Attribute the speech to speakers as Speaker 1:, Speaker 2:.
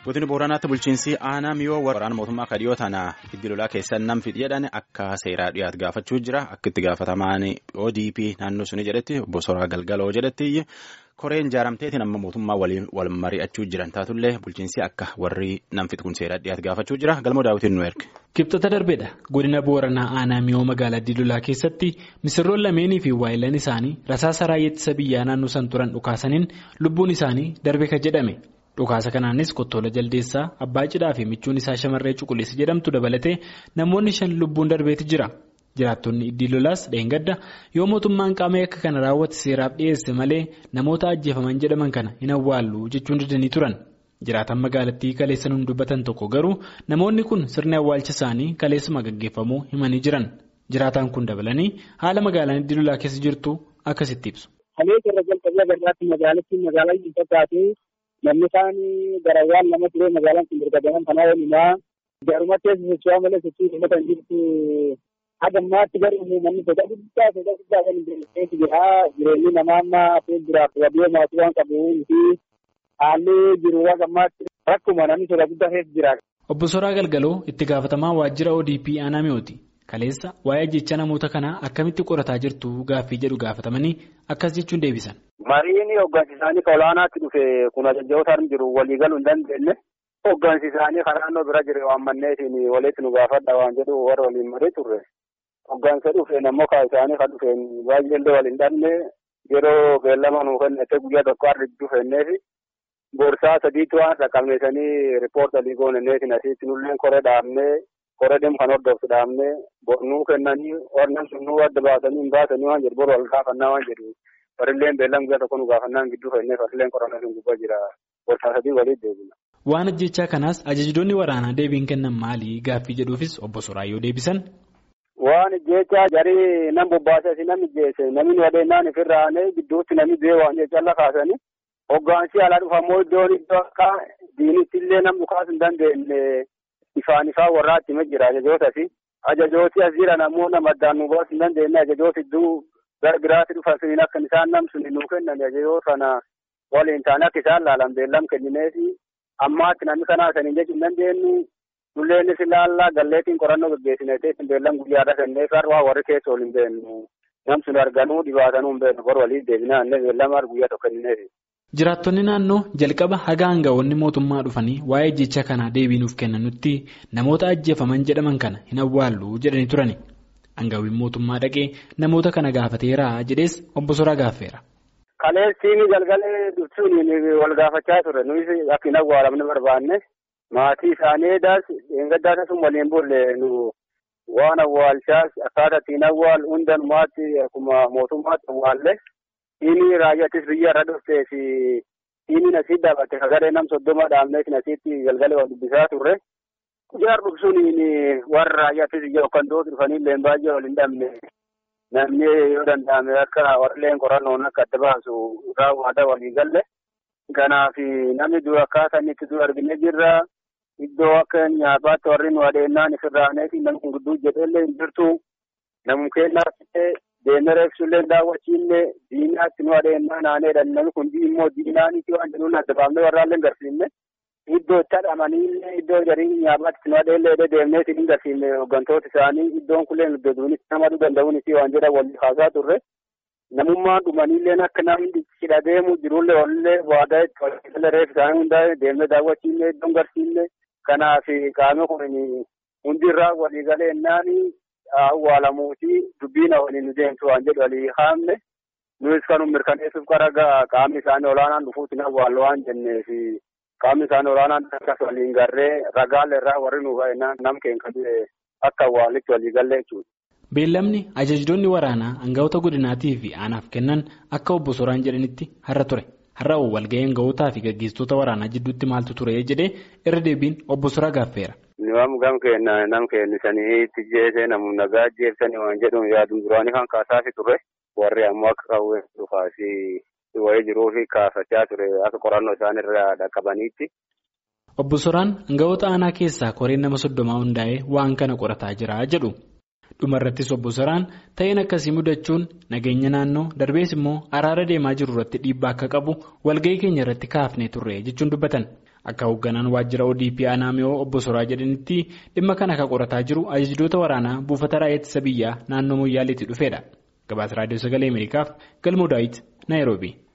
Speaker 1: Godina Booranaatti bulchiinsi aanaa miyoo waraana mootummaa kadhiyoo tana giddi lolaa keessan nam fidhi jedhan akka seeraa dhiyaatu gaafachuu jira. Akka itti gaafatamaan ODP naannoo suni jedhetti obbo Soraa Galgaloo jedhetti koreen ijaaramteetiin amma mootummaa waliin wal mari'achuu jiran taatullee bulchiinsi akka warri nam fidhi kun seeraa dhiyaatu gaafachuu jira. Galmoo daawwitiin nu erge.
Speaker 2: Kibxata darbeedha. Godina Booranaa aanaa miyoo magaalaa Didulaa keessatti misirroon lameenii fi waayilaan isaanii rasaasa raayyaa ittisa biyyaa naannoo san turan dhukaasaniin lubbuun isaanii darbe kan jedhame. Dhukaasa kanaanis Kottoola Jaldeessaa, Abbaa Cidhaa fi michuun isaa shamarree Cuquliisa jedhamtu dabalatee namoonni shan lubbuun darbeeti jira. Jiraattonni iddii lolaas dheengadda yoo mootummaan qaama akka kana raawwate seeraaf dhiyeesse malee namoota ajjeefaman jedhaman kana hin awwaallu jechuun didanii turan. Jiraatan magaalattii kaleessan hin dubbatan tokko garuu namoonni kun sirni awwaalcha isaanii kaleessuma gaggeeffamuu himanii jiran. Jiraataan kun dabalanii haala magaalaan iddii lolaa keessa jirtu akkasitti ibsu.
Speaker 3: Namni isaanii garawwaan nama turee magaalaan kun dargaggeessan kanaa waliinaa garumatti socho'aa malee sochii uummata hin jirtu haga ammaatti garuu namni sodaa guddaa sodaa guddaa kan hin jirre jira jireenyi namaa amma fuulduraaf wabii maatii waan qabuun fi haalli jiru haga ammaatti rakkuma namni sodaa guddaa keessa jira.
Speaker 2: Obbo Soraa Galgaloo itti gaafatamaa waajjira ODP aanaa mi'ooti. Kaleessa waa'ee jecha namoota kanaa akkamitti qorataa jirtu gaaffii jedhu gaafatamanii akkas jechuun deebisan.
Speaker 3: Mariin hoggansi isaanii ka olaanaatti dhufe kun ajajjootaan jiru walii galuu hin dandeenye. Hoggansi isaanii karaa naannoo bira jiru waan manneetiin walitti nu gaafadha waan jedhu warra waliin marii turre. Hoggansa dhufeen ammoo kaa isaanii kan dhufeen baay'ee illee waliin dhabne yeroo beellama nuu kennete guyyaa tokko harri dhufeenneefi boorsaa sadiitu waan dhaqqabneesanii riippoortalii gooneneetiin asitti nulleen koree dhaabnee koree deemu kan hordoftu dhaabnee nuu kennanii warreen sun nuu adda baasanii hin baasanii waan jedhu boru wal gaafannaa waan jedhu. Farilleen beellaan guyyaa tokko nu gaafannaan gidduu fannee farilleen qorannaa sun gubbaa jira. Boorsaa sadii waliin deebina.
Speaker 2: Waan ajjechaa kanaas ajajdoonni waraanaa deebiin kennan maali gaaffii jedhuufis obbo Soraayyoo deebisan.
Speaker 3: Waan ajjechaa jarii nam bobbaasee nam ijjeesse namni wadeennaan ifirraanee gidduutti namni du'ee waan jechaa kaasanii hoggaansi alaa dhufamoo iddoon iddoo akka diinitti illee nam dhukaas hin dandeenye ifaan ifaan warraatti hima jira ajajootas ajajooti as jiran ammoo nama addaan nu baasuu hin dandeenye ajajooti iddoo gara biraatti dhufan suniin akka isaan namsun nuu kennan ajajoo sana waliin taane akka isaan laalan beellam kennineefi ammaatti namni kanaa saniin jechuu hin dandeenyu nulleenis ilaallaa galleetiin qorannoo gaggeessineetiin beellam guyyaadha kenneef har'aa warri keessa ol hin beennu namsun arganuu dhibaatanuu hin beennu bor waliin deebinaa illee beellam har guyyaa tokko kennineefi.
Speaker 2: Jiraattonni naannoo jalqaba haga aanga'oonni mootummaa dhufanii waa'ee jecha kanaa deebii nuuf kennanutti namoota ajjeefaman jedhaman kana hin awwaallu jedhanii turani. Aangawwiin mootummaa dhaqee namoota kana gaafateera jedhees obbo Soraa gaaffeera.
Speaker 3: Kaleessiin galgalee dubsuun wal gaafachaa ture nuyi akka hin awwaalamne barbaanne maatii isaanii edaas dheengaddaata sun waliin bulle nu waan awwaalchaas akkaataa ittiin awwaal hundumaatti akkuma mootummaatti awwaalle inni raayyaattis biyya irra dhuftee fi inni asii dhaabatte kagaree nam soddoma dhaabneetiin asitti galgalee wal dubbisaa turre. Jaar dhugsuun warra raayyaattis biyya yookaan dooti dhufanii illee baay'ee wal hin dhabne namni yoo danda'ame akka warreen qorannoon akka adda baasu raawwata walii galle. Kanaaf namni dura akkaataa inni itti dura argine jirra. Iddoo akka nyaataatti warri nu adeemnaan ifirraaneefi namni kun gidduu jedheellee hin jirtu. Namni kennaaf deemee reebsullee daawwachiillee diinaatti nu adeemnaan aaneedha. Namni kun immoo diinaaniiti waan jedhuun adda baafnee warraallee hin garsiifne. Iddoo itti hadhamanii iddoo jarii nyaataatti nu adeemee deemnee hin garsiifne hooggantoota isaanii iddoon kunneen iddoo duunis nama danda'uunis waan jedhan wal haasaa turre. Namummaan dhumaniillee akka namni cidha deemu jirullee walillee waadaa itti reef isaanii hundaa'e deemnee daawwachiifne iddoon garsiifne. Kanaaf qaama kun hundi irraa walii galee naani awwaalamuuti dubbiin waliin nu deemtu waan jedhu walii haamne nuyis kan mirkaneessuuf qaraga qaamni isaanii olaanaan dhufuutiin awwaallu waan jenneef qaamni isaanii olaanaan akkas waliin garree ragaalee irraa warri nu nam keenya akka awwaalitti walii galee jechuudha.
Speaker 2: Beellamni ajajdoonni waraanaa aangawoota godinaatii fi aanaaf kennan akka obbo Soraan jedhanitti har'a ture. Har'a walga'ii aangawootaa fi gaggeessitoota waraanaa jidduutti maaltu ture jedhee irra deebiin obbo Soraa gaaffeera.
Speaker 3: Niwaam gam kenna nam kennisanii itti jeesee namoonni nagaa jeebsanii waan jedhuun yaaduun duraanii kan kaasaafi ture warri ammoo akka qawwee dhufaasi wayii jiruu fi kaafachaa ture akka qorannoo isaan irraa dhaqqabaniitti.
Speaker 2: Obbo Soraan aangawoota aanaa keessaa koreen nama soddomaa hundaa'ee waan kana qorataa jira jedhu. Dhumarrattis obbo Soraan ta'een akkasii mudachuun nageenya naannoo darbees immoo araara deemaa jiru irratti dhiibbaa akka qabu walga'ii keenya irratti kaafnee turre jechuun dubbatan. Akka hoogganaan waajjira ODP aanaa mi'oo obbo Soraa jedhanitti dhimma kana kan qorataa jiru ajajjoota waraanaa buufata raayyaa ittisa biyyaa naannoo Moyyaaleetti dhufeedha. Gabaasa Raadiyoo Sagalee Ameerikaaf Galmoo Daawit Naayiroobii.